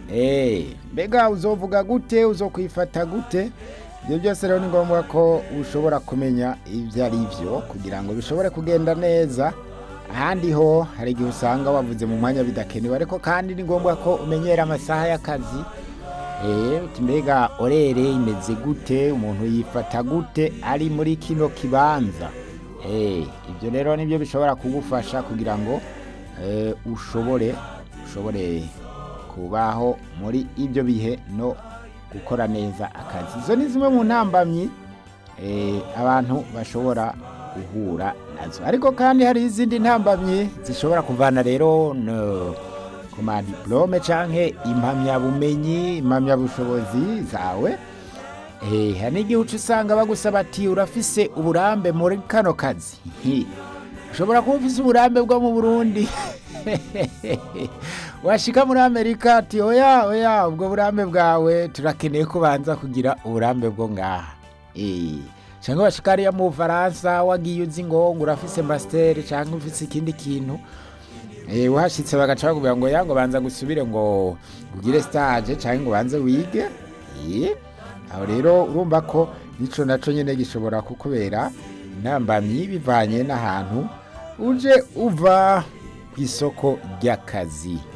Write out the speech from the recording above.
Eh, mbega uzovuga gute uzokwifata gute ibyo byose rero ni ngombwa ko ushobora kumenya ibyo ari byo kugira ngo bishobore kugenda neza ahandi ho hari igihe usanga wavuze mu mwanya bidakenewe ariko kandi ni ngombwa ko umenyera amasaha y'akazi Eh, uti mbega orere imeze gute umuntu yifata gute ari muri kino kibanza Eh, ibyo rero nibyo bishobora kugufasha kugira ngo eh, ushobore ushobore kubaho muri ibyo bihe no gukora neza akazi izo ni zimwe mu ntambamyi eh, abantu bashobora guhura nazo ariko kandi hari izindi ntambamyi zishobora kuvana rero no, ku madiplome canke impamyabumenyi impamyabushobozi zawe Eh, hari n'igihe uca usanga bagusaba ati urafise uburambe muri kano kazi Hi. ushobora kuba ufise uburambe bwo mu burundi washika muri amerika ati oya oya ubwo burambe bwawe turakeneye ko ubanza kugira uburambe bwo ngaha Eh, canke washika hariya mu bufaransa wagiye uzi ngo ngo urafise masiteri canke ufise ikindi kintu Eh, uhashitse bagaca bakubwira ngo yango banza gusubire ngo ugire stage canke ngo banze wige Eh, aho rero urumva ko nico naco nyene gishobora kukubera intambamyi bivanye n'ahantu uje uva ku isoko ry'akazi